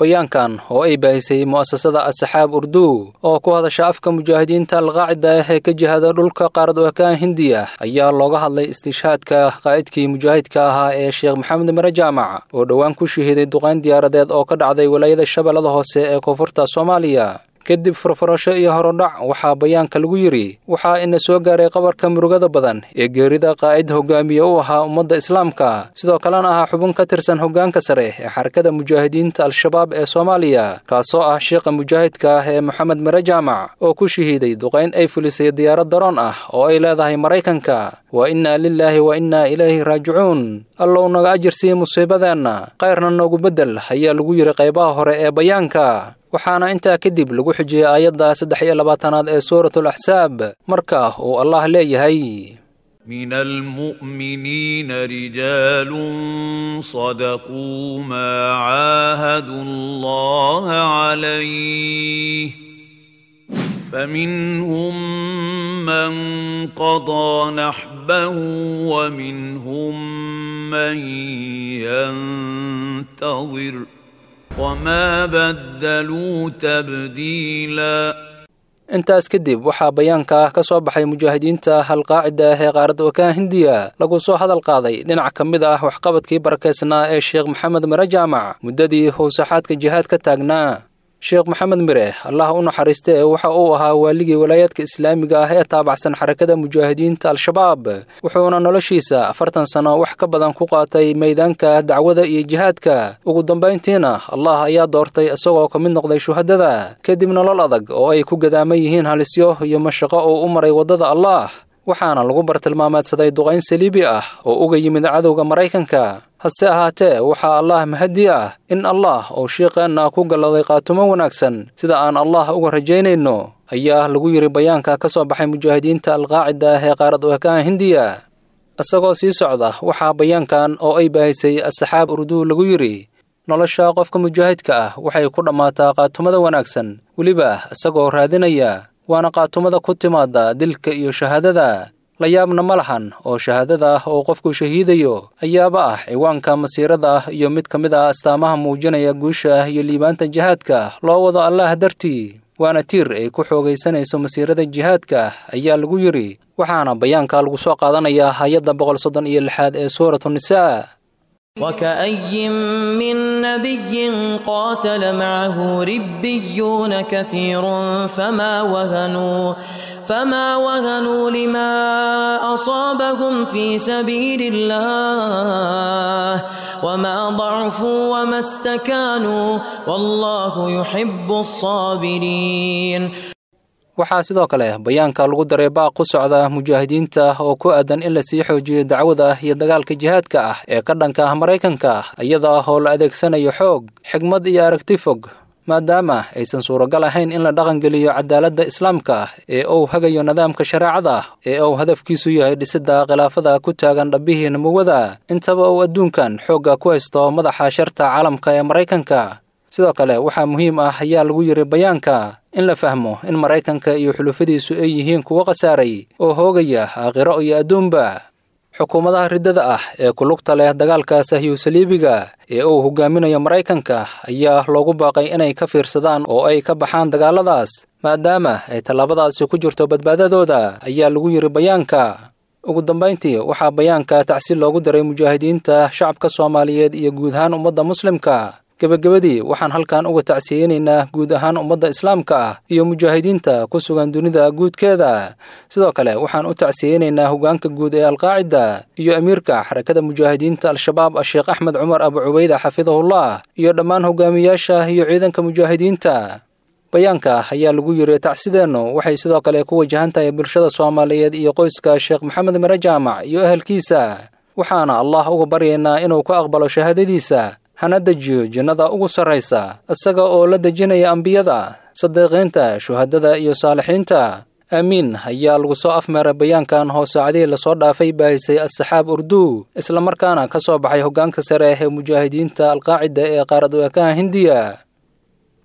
bayaankan oo ay baahisay mu'asasada asaxaab urdu oo ku hadasha afka mujaahidiinta alqaacida ah ee ka jihada dhulka qaarad wakaan hindiya ayaa looga hadlay istishhaadka qaa'idkii mujaahidka ahaa ee sheekh maxamed mare jaamac oo dhowaan ku shahiiday duqayn diyaaradeed oo ka dhacday walaayada shabeellada hoose ee koonfurta soomaaliya kadib furfurasho iyo horodhac waxaa bayaanka lagu yidhi waxaa ina soo gaaray qabarka murugada badan ee geerida qaa'id hogaamiye u ahaa ummadda islaamka sidoo kalena ahaa xubin ka tirsan hoggaanka sare ee xarakada mujaahidiinta al-shabaab ee soomaaliya kaasoo ah sheekha mujaahidka ah ee moxamed mare jaamac oo ku shahiiday duqayn ay fulisay diyaarad daroon ah oo ay leedahay maraykanka wa innaa lilaahi wa innaa ilayhi raajicuun allow naga ajirsiiya musiibadeenna kayrna noogu beddel ayaa lagu yidhi qaybaha hore ee bayaanka waxaana intaa kadib lagu xujiyey aayadda saddex iyo labaatanaad ee suuratul axsaab marka uu allah leeyahay من المؤمنين رجال صدقوا ما عاهدوا الله عليه فمنهم من قضى نحبه ومنهم من ينتظر وما بدلوا تبديلا intaas kadib waxaa bayaanka ka soo baxay mujaahidiinta halqaacida ah ee qaaradda wakaan hindiya lagu soo hadal qaaday dhinac ka mid ah waxqabadkii barakeysnaa ee sheekh maxamed mire jaamac muddadii howsaxaadka jihaad ka taagnaa sheekh maxamed mire allah u naxariiste ee waxa uu ahaa waaligii walaayaadka islaamiga ah ee taabacsan xarakada mujaahidiinta al-shabaab wuxuuna noloshiisa afartan sano wax ka badan ku qaatay meydaanka dacwada iyo jihaadka ugu dambayntiina allah ayaa doortay isagoo ka mid noqday shuhadada kadib nolol adag oo ay ku gadaaman yihiin halisyo iyo mashaqo uu u maray waddada allah waxaana lagu bartilmaameedsaday duqayn saliibi ah oo uga yimid cadowga maraykanka hase ahaatee waxaa allah mahadi ah in allah uu shiiqeenna ku galladay qaatumo wanaagsan sida aan allah uga rajaynayno ayaa lagu yidhi bayaanka ka soo baxay mujaahidiinta alqaacida ah ee qaarad wakaan hindiya isagoo sii socda waxaa bayaankan oo ay baahisay asaxaab urdu lagu yidhi nolosha qofka mujaahidka ah waxay ku dhammaataa qaatumada wanaagsan weliba isagoo raadinaya waana qaatumada ku timaada dilka iyo shahaadada la yaabna ma lahan oo shahaadada ah oo qofku shahiidayo ayaaba ah ciwaanka masiirada ah iyo mid ka mid ah astaamaha muujinaya guusha ah iyo liibaanta jihaadka loo wado allaah dartii waana tiir ay ku xoogaysanayso masiirada jihaadka ayaa lagu yidhi waxaana bayaanka lagu soo qaadanayaa hay-adda boqol soddon iyo lixaad ee suuratu nisaa وكأي من نبي قاتل معه ربيون كثير فما وهنوا فما وهنوا لما أصابهم في سبيل الله وما ضعفوا وما استكانوا والله يحب الصابرين waxaa sidoo kale bayaanka lagu daray baaq ku socda mujaahidiinta oo ku aadan in la sii xoojiyo dacwada iyo dagaalka jihaadka ah ee ka dhanka ah maraykanka iyada oo la adeegsanayo xoog xigmad iyo aragti fog maadaama aysan suuragal ahayn in la dhaqangeliyo cadaaladda islaamka ee uu hagayo nidaamka shareecada ee uu hadafkiisu yahay dhisidda khilaafada ku taagan dhabbihii namuwada intaba uu adduunkan xoogga ku haysto madaxa sharta caalamka ee maraykanka sidoo kale waxaa muhiim ah ayaa lagu yidhi bayaanka in la fahmo in maraykanka iyo xulufadiisu ay yihiin kuwo khasaaray oo hoogaya aakhiro iyo adduunba xukuumadaha riddada ah ee ku lugta leh dagaalka sahyu saliibiga ee uu hogaaminayo maraykanka ayaa loogu baaqay inay ka fiirsadaan oo ay ka baxaan dagaalladaas maadaama ay tallaabadaasi ku jirto badbaadadooda ayaa lagu yidhi bayaanka ugu dambayntii waxaa bayaanka tacsiil loogu daray mujaahidiinta shacabka soomaaliyeed iyo guud ahaan ummadda muslimka gebagabadii waxaan halkan uga tacsiyeynaynaa guud ahaan ummadda islaamka ah iyo mujaahidiinta ku sugan dunida guudkeeda sidoo kale waxaan u tacsiyeynaynaa hoggaanka guud ee alqaacida iyo amiirka xarakada mujaahidiinta al-shabaab sheekh axmed cumar abu cubayda xafidahullah iyo dhammaan hogaamiyaasha iyo ciidanka mujaahidiinta bayaanka ayaa lagu yidhi tacsideennu waxay sidoo kale ku wajahan tahay bulshada soomaaliyeed iyo qoyska sheekh maxamed mare jaamac iyo ehelkiisa waxaana allah uga baryaynaa inuu ka aqbalo shahaadadiisa hana dejiyo jannada ugu sarraysa isaga oo la dejinaya ambiyada sadiiqiinta shuhadada iyo saalixiinta aamiin ayaa lagu soo afmeeray bayaankan hoo saacadihii lasoo dhaafay baahisay asaxaab urdu islamarkaana ka soo baxay hoggaanka sare ee mujaahidiinta alqaacida ee qaarad waakaha hindiya